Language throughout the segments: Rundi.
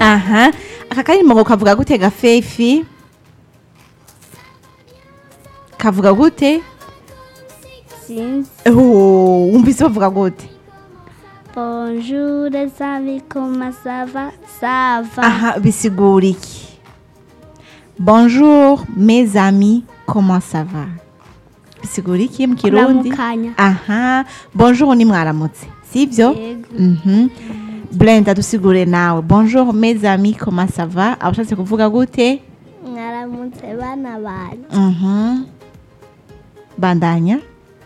aha aka karirimbo ngo kavuga gute gafefi kavuga gute sinzi Oh, wumvise bavuga gute bonjour les amis comment ça va ça va aha bisigura iki bonjour mes amis comment ça va bisigura iki mu kirundi kuramukanya aha bonjour ni mwaramutse sibyo yego Mhm. Brenda dusigure nawe bonjour mes amis comment ça va abashatse kuvuga gute mwaramutse bana banjye Mhm. bandanya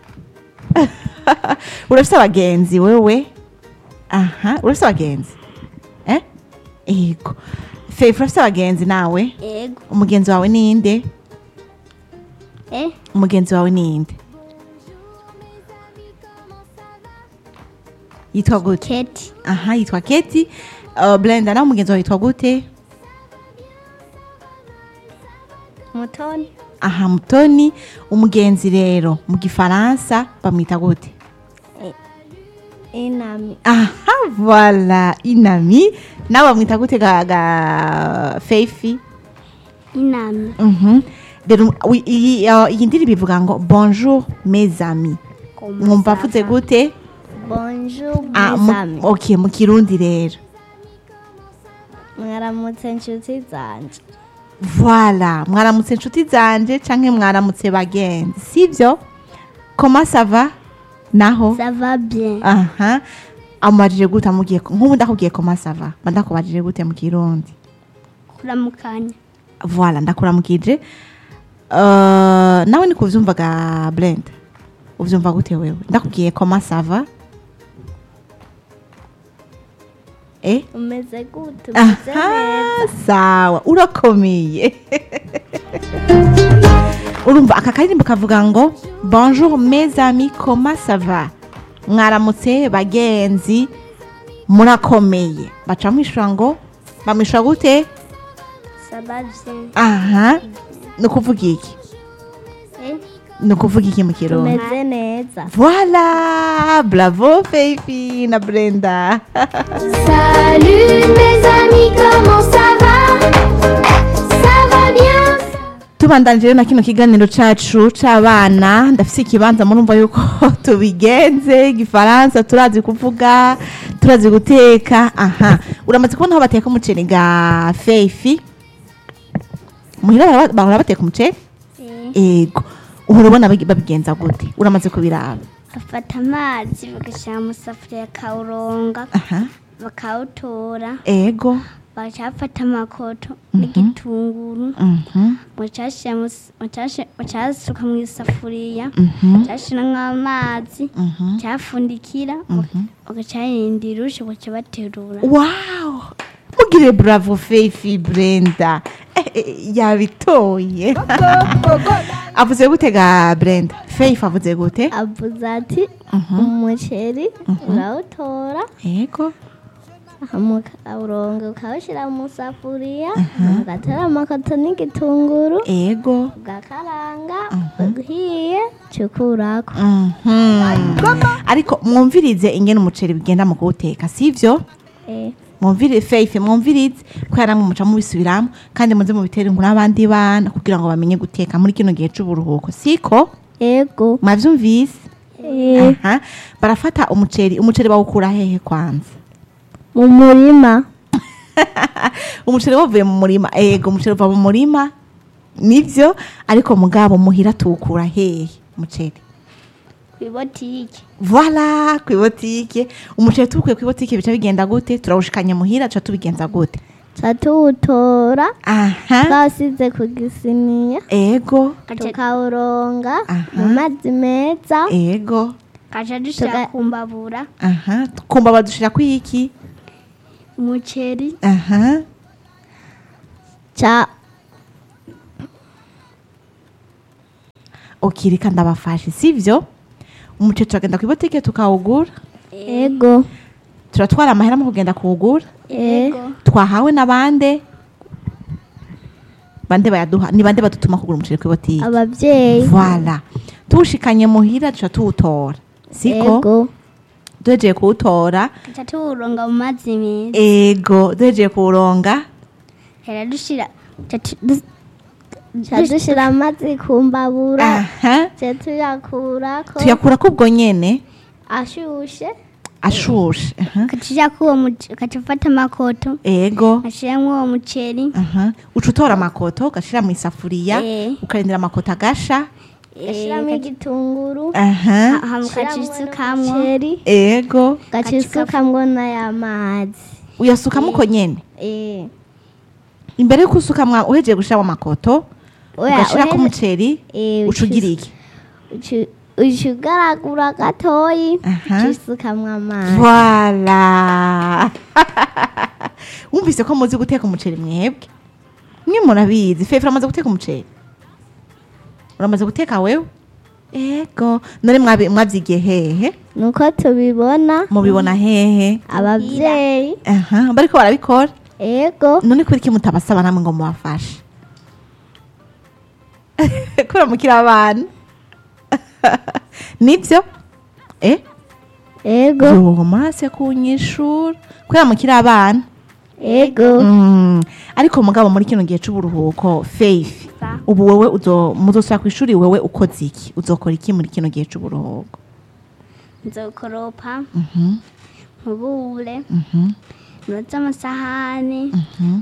urafise abagenzi wewe aha urafise abagenzi eh yego fefe urafise abagenzi nawe yego umugenzi wawe ninde eh umugenzi wawe ninde yitwa gute keti aha yitwa keti uh, blenda nawe umugenzi wawe yitwa gute mutoni aha mutoni umugenzi rero mu gifaransa bamwita gute inami aha voila inami nawe bamwita gute ga, ga feifi inami Mhm. rero wi- iyi uh, iyi ndirimbo ivuga ngo bonjour mes amis Comment mwumva ça avuze va? gute bonjour Ah, mes mu- amis okay mu kirundi rero mwaramutse inshuti zanje Voilà, mwaramutse inshuti zanje canke mwaramutse bagenzi sivyo comment ça va naho ça va bien aha amubajije gute amubwiye ko- nk'ubu ndakubwiye comment ça va mba ndakubajije gute mu kirundi kuramukanya voilà ndakuramukije uh, nawe ni kuvyumvaga blend uvyumva gute wewe ndakubwiye comment ça va eh umeze gute umeze neza aha sawa urakomeye urumva aka karirimbo kavuga ngo bonjour mes amis comment ça va mwaramutse bagenzi murakomeye baca mwishura ngo bamwishura gute ça va bien aha ni ukuvuga iki eh ni ukuvuga iki mu kirundi tumeze neza voilà bravo Fifi na brenda Salut mes amis, comment ça va Ça va bien tubandanije rero na kino kiganiro cacu c'abana ndafise ikibanza murumva yuko tubigenze igifaransa turazi kuvuga turazi guteka aha uramaze kubona aho bateka umuceri ga feifi muhira bara- bahora bateka umuceri ego uhora ubona bagi- babigenza gute uramaze kubiraba bafata amazi bagashyira mu safuriya akawuronga aha bakawutora ego bacafata amakoto n'igitunguru mhm mucashira mu s- mucashi- mucasuka mu isafuriya mhm mucashiramwo amazi mhm cyafundikira bagacarinda irushe baca baterura wow mugire bravo feifi brenda Eh, eh, yabitoye avuze gute ga brenda feifi avuze gute avuze ati umuceri urawutora ego ukawuronga ukawushyira mu safuriya ugatera amakoto n'igitunguru ego ugakaranga uhiye cukurako Mhm. ariko mwumvirize ingene umuceri bigenda mu kuwuteka sivyo Eh, mwumvire feifi mwumvirize ko yaramwe muca mubisubiramo kandi muze mubitere inkuru abandi bana kugira ngo bamenye guteka muri kino gihe c'uburuhuko siko ego mwavyumvise Eh, aha barafata umuceri umuceri bawukura hehe kwanza mu murima umuceri wavuye mu murima ego umuceri uva mu murima nivyo ariko mugabo muhira tuwukura hehe umuceri kw'ibotike voila kw'ibotike umuceri tuwukuye kw'ibotike bica bigenda gute turawushikanya muhira tuca tubigenza gute tuca tuwutora aha twasize ku gisiniya ego tukawuronga Aha. mu mazi meza ego kaca dushira ku mbabura aha kumva badushira kwiki umuceri aha ca okirika ndabafashe sivyo umuceri turagenda kw'ibotike tukawugura ego turatwara amahera mu kugenda kuwugura ego twahawe n'abande bande bayaduha ni bande badutuma kugura umuceri kw'ibotike ababyeyi voilà tuwushikanye muhira duca tuwutora siko ego duhejeye kuwutora tuca tuwuronga mu mazi meza ego duhejeye kuwuronga hera dushira tuca tu- du- tuca dushira amazi ku mbabura aha tuca tuyakurako tuyakurako ubwo nyene ashushe ashushe aha. ukacija kuwo muce- ukaca ufata amakoto ego ashiramwo uwo muceri aha uca utora amakoto ugashira mu isafuriya Eh. ukarindira amakoto agasha gashiramwo igitunguru aha hama ukaca isukamwo ego ugaca isukamwo n'aya mazi uyasukamo uko nyene Eh. imbere yuko usukamwa uhejeye gushiramo amakoto Oya, ugashirako uheze- umuceri Eh, uca ugira iki uci- uca ugaragura gatoyi Aha. uca usukamwo amazi Voilà. Wumvise ko muzi guteka umuceri mwebwe? Mwe murabizi. Fefe uramaze guteka umuceri? Uramaze guteka wewe? Ego. None mwabi- mwavyigiye hehe? nuko tubibona Mubibona hehe? abavyeyi Aha, bariko barabikora. ego None kuri iki mutabasaba namwe ngo mubafashe? Kuramukira abana. Nivyo? Eh? ego Yo, murase kunyishura. Kuramukira abana. ego Mm, ariko mugabo muri kino gihe c'uburuhuko faith Sa. ubu wewe uzo muzosubira kw'ishuri wewe ukoze iki uzokora iki muri kino gihe c'uburuhuko nzokoropa Mhm, nkubure mhm, noza amasahani mhm.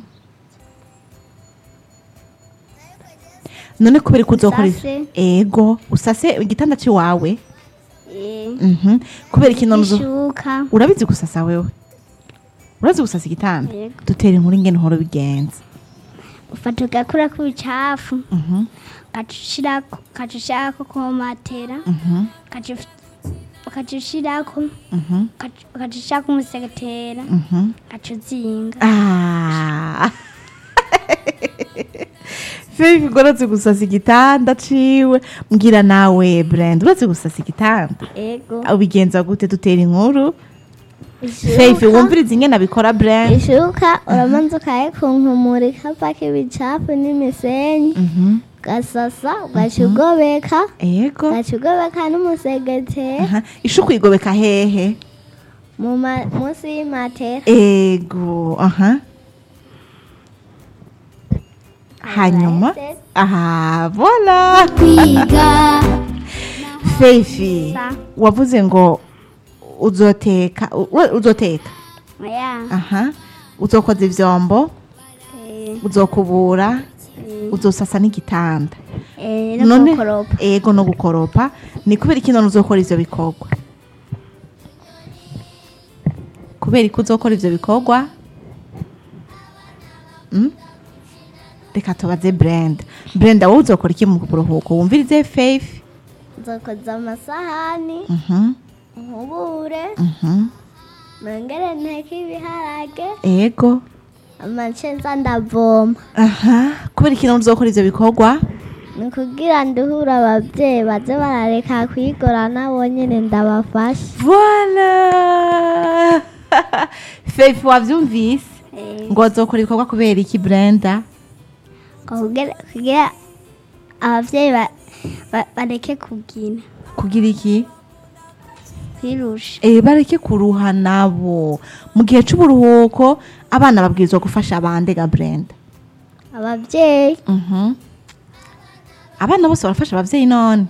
none kubera ko uzokora ivyo- Usase. ego usase igitanda c'iwawe eh, Mhm. kubera iki none uzo- ishuka urabizi gusasa wewe urazi gusasa igitanda Yego. dutera inkuru ingene uhora ubigenza ufata ugakurako ibicafu Mhm, ugaca ushirako ugaca ushirako ku matera mhm, ugaca uf- ugaca ushirako mhm, ugaca ugaca ushirako umusegetera mhm. ugaca uzinga Ah. Faith urazi gusasa igitanda ciwe mbwira nawe Brand urazi gusasa igitanda ego ubigenza gute dutera inkuru Ishuka- Faith wumviriza ingene abikora Brand ishuka uramanza ukayikunkumura ikavako ibicafu n'imisenyi Mhm. ugasasa ugaca ugobeka Ego ugaca ugobeka n'umusegetera Aha. ishuku igobeka hehe mu ma- munsi y'imatera Ego aha hanyuma aha vola kwiga Faith Sa. wavuze ngo uzoteka u- uzoteka ya aha uzokoza ivyombo eh, uzokubura eh, uzosasa n'igitanda eh, no gukoropa ego no gukoropa ni kubera iki none uzokora ivyo bikorwa kubera iki uzokora ivyo bikorwa Mm? reka tubaze brenda brenda wowe uzokora iki mu buruhuko wumvirize faith nzokoza amasahani Mhm, nkubure mhm. nongere nteke ibiharage ego amacenza ndavoma aha kubera iki none uzokora ivyo bikorwa ni kugira nduhure abavyeyi baze barareka kwigora nabo nyene ndabafasha Voilà Faith wavyumvise ngo azokora ibikorwa kubera iki Brenda kugira kugira abavyeyi ba- ba- bareke kugina kugira iki kwirusha eh bareke kuruha nabo mu gihe c'uburuhuko abana babwirizwa gufasha abandi ga Brenda abavyeyi mhm abana bose barafasha abavyeyi none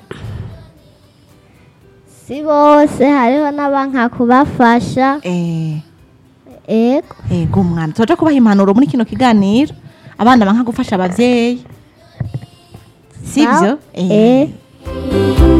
si bose hariho n'abanka kubafasha eh ego ego umwana tuja kubaha impanuro muri kino kiganiro abana banka gufasha abavyeyi sivyo eh